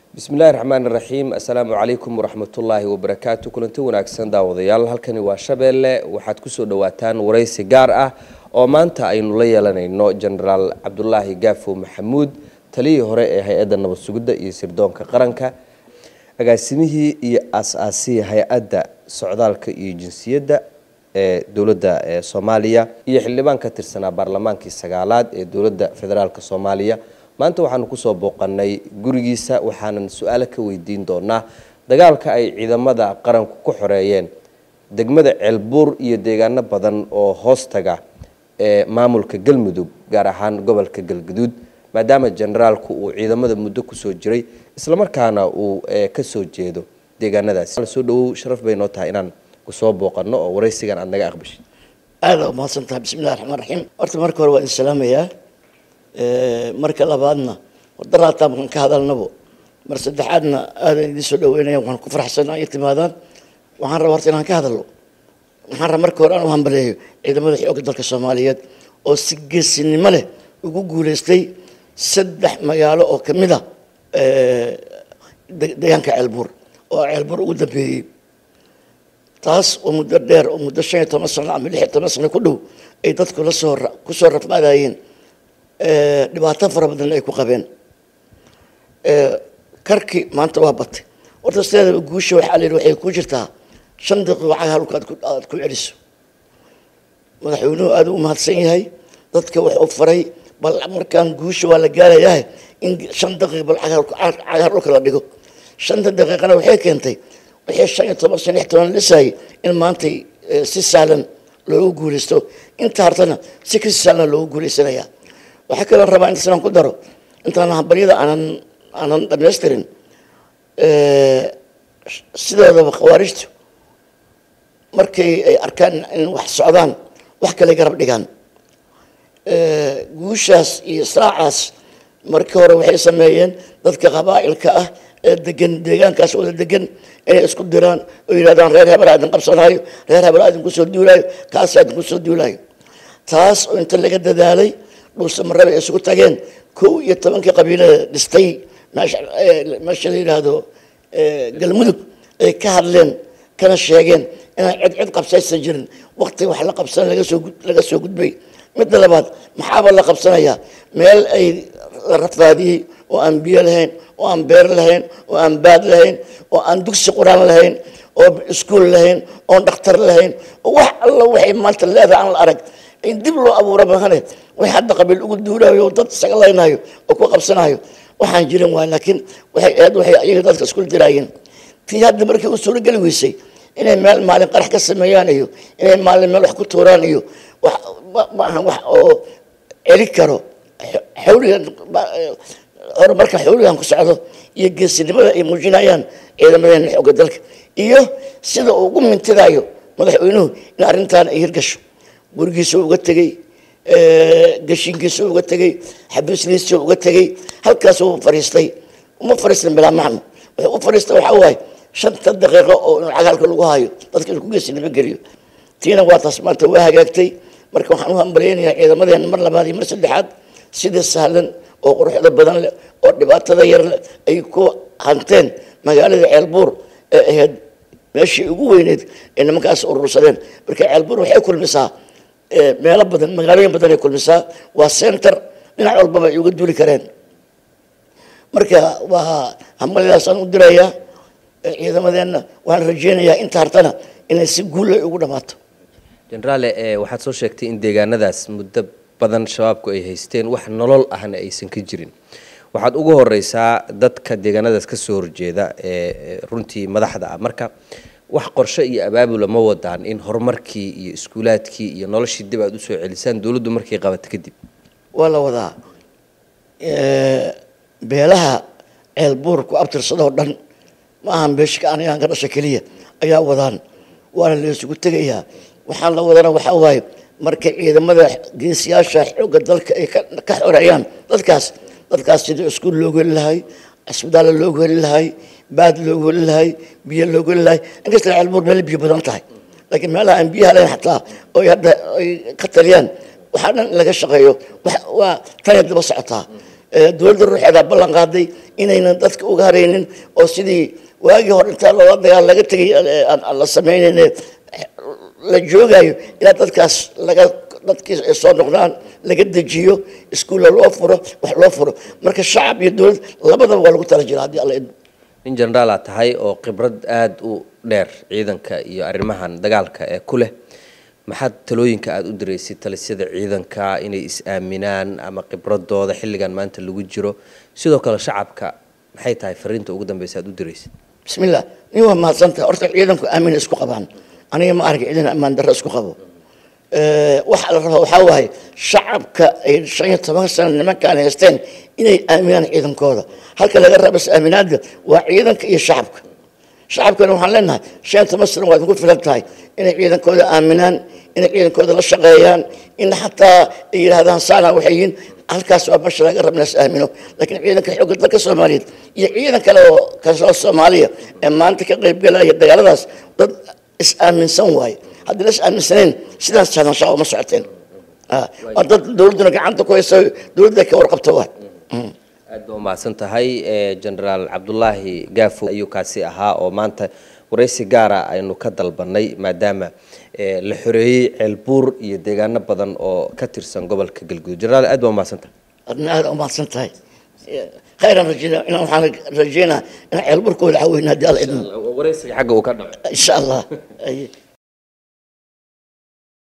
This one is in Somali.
bismillahi raxmaan iraxiim assalaamu calaykum waraxmatullaahi wabarakaatu kulanti wanaagsan daawadayaal halkani waa shabeelle waxaad kusoo dhawaataan waraysi gaar ah oo maanta aynu la yeelanayno jenaraal cabdulaahi gaafo maxamuud taliyii hore ee hay-adda nabad sugidda iyo sirdoonka qaranka agaasimihii iyo aas-aasihii hay-adda socdaalka iyo jinsiyadda ee dowladda soomaaliya iyo xildhibaan ka tirsanaa baarlamaankii sagaalaad ee dowladda federaalk soomaaliya maanta waxaanu kusoo booqanay gurigiisa waxaanan su-aalo ka weydiin doonaa dagaalka ay ciidamada qaranku ku xoreeyeen degmada ceelbuur iyo deegaano badan oo hoostaga ee maamulka galmudug gaar ahaan gobolka galguduud maadaama generaalku uu ciidamada muddo kusoo jiray islamarkaana uu kasoo jeedo deegaanadaasi soo dhawow sharaf bay noo tahay inaan kusoo booqano oo waraysigan aada naga aqbashid aada umahadsan tahay bismillahi raxmaan raxiim horta marka hore waa idin salaamayaa marka labaadna wadaraata markaan ka hadalnabo mar saddexaadna aadan idiin soo dhaweynaya waxaan ku faraxsanaa iyo timaadaan waxaan rabaa horta inaan ka hadalno waxaan rabaa marka hore aan u hambaleeyo ciidamada xoogga dalka soomaaliyeed oo si geesinimo leh ugu guuleystay saddex magaalo oo ka mid a deegaanka ceelbuur oo ceelbuur ugu dambeeyey taas oo muddo dheer oo muddo shan iyo toban sano ama lix iyo toban sano ku dhow ay dadku lasoo kusoo rafmaadayeen dhibaato fara badanna ay ku qabeen karki maanta waa batay horta sideedaba guusha waxaa la yidhi waxay ku jirtaa shan daqiiqo caga halka aad ku celiso madaxweynuhu aada u mahadsan yahay dadka wuxuu faray bal markaan guusha waa la gaarayahay in shan daqiiq bal cagar dhulka la dhigo shanta daqiiqana waxay keentay wixii shan iyo toban shan iyo toban lisayay in maantay si sahlan loogu guuleysto inta hartana si kasi sahlan loogu guuleysanayaa waxaa kaloo rabaa intaasaan ku daro intaan hambaryada aanan aanan dhamaystirin sidoodaba khawaarijtu markay ay arkaan in wax socdaan wax kale garab dhigaan guushaas iyo saacaas markii hore waxay sameeyeen dadka qabaa'ilka ah ee degan deegaankaas wada degan inay isku diraan oo yidhahdaan reer hebel aadin qabsanaayo reer hebel aadin kusoo duulaayo kaas aadin kusoo duulaayo taas oo inta laga dadaalay dhulsamaraba ay isugu tageen kow iyo tobankii qabiilada dhistay meesha la yidhaahdo galmudug ay ka hadleen kana sheegeen inaan cid cid qabsaysan jirin wakti wax la qabsan laga soo gudbay midda labaad maxaaba la qabsanayaa meel ay rafaadiyey oo aan biyo lahayn oo aan beer lahayn oo aan baad lahayn oo aan dugsi quraan lahayn oo iskuol lahayn oon dhakhtar lahayn oo wax alla waxay maanta leedahay aan la arag in dib loo abuura mahane way hadda qabiil ugu duulaayo oo dad isaga laynaayo oo ku qabsanayo waxaan jirin waay laakiin waxay aad waxay ayaga dadka isku diraayeen tii hadda markii u suurogeli weysay inay meel maalin qarax ka sameeyaan iyo inay maalin meel wax ku tuuraan iyo wax maaha wax oo celi karo xawligan horumarka xawligan ku socdo iyo geesinimada ay muujinayaan ciidamadeena xoogga dalka iyo sida uu ugu mintidaayo madaxweynuhu in arrintaan ay hirgasho gurigiisa uga tegey gashinkiisa uga tegey xabiisliisa uga tegey halkaas uu fariistay uma fariistan bilaa macno wuxuu u fariistay waxaa waaye shanta daqiiqo oo inuu cagaalka lagu hayo dadka inuu ku geesinimo geliyo tiina waa taas maanta waa hagaagtay marka waxaan u hambalyaynayaa ciidamadeena mar labaad iyo mar saddexaad sida sahlan oo quruxda badan leh oo dhibaatada yar leh ay ku hanteen magaalada ceelbuur ee ahayd meeshii ugu weyneyd ee nimankaas urursadeen marka ceelbuur waxay kulmisaa meelo badan magaalooyin badan ay kulmisaa waa center dhinac walbaba ay uga duuli kareen marka waa hambalyadaasaan u dirayaa ciidamadeenna waxaan rajeynayaa inta hartana inay si guul ay ugu dhammaato jenaraale waxaad soo sheegtay in deegaanadaas muddo badan shabaabku ay haysteen wax nolol ahna aysan ka jirin waxaad ugu horeysaa dadka deegaanadaas kasoo horjeeda ee runtii madaxda ah marka wax qorshe iyo abaabula ma wadaan in horumarkii iyo iskuulaadkii iyo noloshii dib aad usoo celisaan dowladdu markay qabato kadib waa la wadaa beelaha ceelbuur ku abtirsadoo dhan ma ahan beeshka anigaan ka dhasha keliya ayaa wadaan waana la isugu tegayaa waxaan la wadana waxaa waaye markay ciidamada geesiyaasha xoogga dalka ay ka xoreeyaan dadkaas dadkaas sidii iskuul loogu heli lahay cisbitaalla loogu heli lahay baad loogu heli lahay biyo loogu heli lahay inkasta ceelbuur meel biyo badan tahay laakiin meelaha aan biyaha lahayn xataa oy hadda ay ka taliyaan waxaa dhan in laga shaqeeyo waa tanay daba socotaa dowladda ruuxeeda ballan qaaday inaynan dadka uga haraynin oo sidii waagii hore intaa loola dagaal laga tegay aan la sameynayne la joogayo ilaa dadkaas laga dadkii ay soo noqdaan laga dejiyo iskuulla loo furo wax loo furo marka shacab iyo dowlad labadaba waa lagu tala jira haddii alla idmo nin generaal aad tahay oo khibrad aada u dheer ciidanka iyo arrimahan dagaalka ee ku leh maxaad talooyinka aada u diraysid talisyada ciidanka inay is-aaminaan ama khibradooda xilligan maanta lagu jiro sidoo kale shacabka maxay tahay fariinta ugu dambeysa aad u diraysid bismillah nin waa mahadsantahay horta ciidanku aamin isku qabaan aniga ma arag ciidan ammaan darro isku qabo waxaa la rabaa waxaa waaye shacabka ay shan iyo toban sano nimankaan haysteen inay aaminaan ciidankooda halka laga raba is-aaminaadda waa ciidanka iyo shacabka shacabkana waxaan leenahay shan iyo toban sano waa idinku filan tahay inay ciidankooda aaminaan inay ciidankooda la shaqeeyaan in xataa ay yidhaahdaan saana waxay yihiin halkaas waa basha laga rabna is aamino laakiin ciidanka xoogga dalka soomaaliyeed iyo ciidan kale oo kasoo soomaaliya ee maanta ka qaybgalaya dagaaladaas dad is aaminsan waaye haddii la is aaminsaneen sidaas sahlan shaqo uma socoteen waa dad dowladduna gacanta ku haysa dowladda ka warqabta waay aad ba umahadsan tahay generaal cabdulaahi gaafo ayuu kaasi ahaa oo maanta waraysi gaara aynu ka dalbanay maadaama la xoreeyey ceelbuur iyo deegaano badan oo ka tirsan gobolka galguduud generaal aad baa umahadsan tahay adna aada umahadsan tahay khayran rajeynaa inaan waxaan rajeynaa inaan ceelburkooda caweyna haddii alla idmo waraysiga xagga uu ka dhaco insha allah